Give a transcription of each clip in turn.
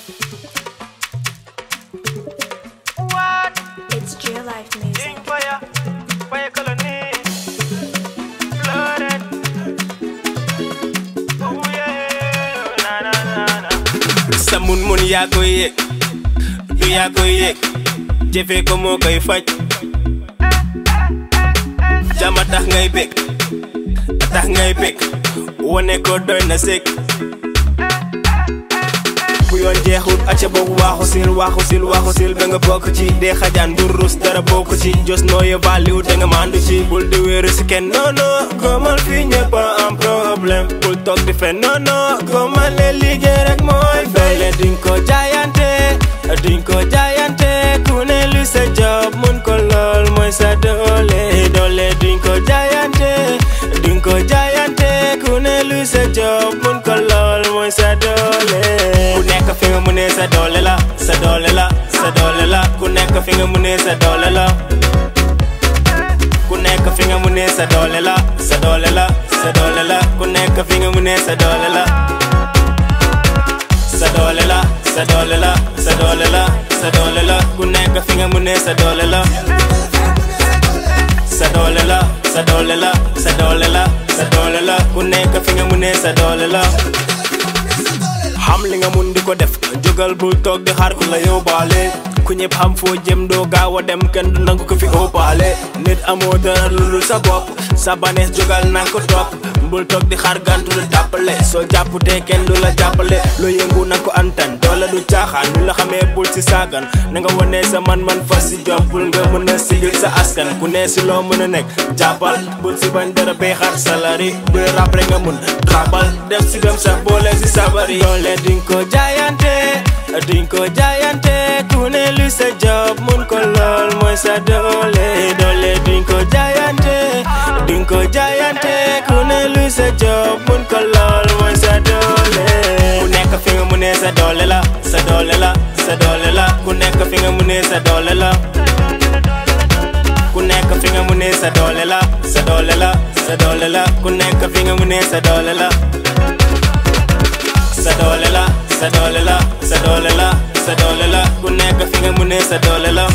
It's Real Life Music. fire, fire colony, flooded. Oh yeah, na na na na. Sa mun mun yaa koy yëg, du yaa koy yëg, jëfee ko moo koy faj. Jama tax ngay bég, tax ngay bég, wane ko doy na sëg. bu yoon jeexul acca boobu waaxu sil waaxu sil waaxu sil ba nga bokk ci dee xajaan bu rus dara bokk ci jos nooye valliw da nga mandu ci bul di wéeru si kenn non non gomal fii ñëpp a am problème bul toog di fen non non gomal ne liggéey rek mooy doole duñ ko jaayante duñ ko jaayante ku ne lu sa job mun ko lool mooy sa doole doole duñ ko jaayante duñ ko jaayante ku ne lu sa job mun ko lool mooy sa doole ku nekk fi nga mu ne sa doole la sa doole la sa doole la ku nekk fi nga mu ne sa doole la ku nekk fi nga mu ne sa doole la sa doole la sa doole la ku nekk fi nga mu ne sa doole la sa doole la sa doole la sa doole la sa doole la ku nekk fi nga mu ne sa doole la sa doole la sa doole la sa doole la sa doole la ku nekk fi nga mu ne sa doole la xam li nga mun di ko def jógal bul toog di xaar ku la yóbbaale ku ñëpp xam foo jëm doo gaaw a dem kenn du nangu ko fi óobaale nit amoo dara lu dul sa bopp sa banees jógal nanga ko topp bul toog di xaar gantu la jàppale soo jàpputee kenn du la jàppale loo yëngu na ko antan doole du caaxaan ñu la xamee bul si saagan na nga wone sa man-man fas si jom bul nga mën a sigil sa askan ku ne si loo mën a nekk jàppal bul si bañ dara bay xaar salari bu rap rek nga mun xaabal def si gëm sax boole si sabari doole duñ ko jaayante duñ ko jaayante ku ne lu sa job mun ko lool mooy sa doole doole duñ ko jaayante duñ ko jaayante ku ne lu sa job mun ko lool mooy sa doole ku nekk fi nga mu ne sa doole la sa doole la sa doole la ku nekk fi nga mu ne sa doole la ku nekk fi nga mu ne sa doole la sa doole la sa doole la ku nekk fi nga mu ne sa doole la sa doole la sa doole la sa doole la sa doole la ku nekk fi nga mu ne sa doole la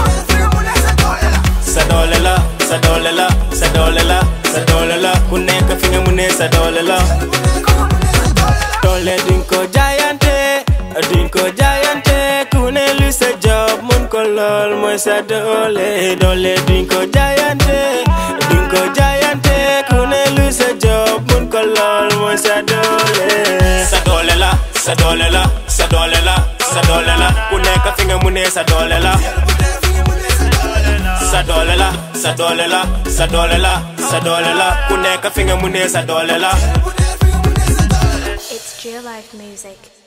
sa doole la sa doole la sa doole la sa doole la ku nekk fi nga mu ne sa doole la doole duñ ko jaayante duñ ko jaayante ku ne lu sa job mun ko lool mooy sa doole doole duñ ko jaayante duñ ko jaayante ku ne lu sa job mun ko lool mooy sa doole sa doole la sa doole la sa doole la sa doole la ku nekk fi nga mu ne sa doole la sa doole la sa doole la sa doole la sa doole la ku nekk fi nga mu ne sa doole la It's Real Life Music.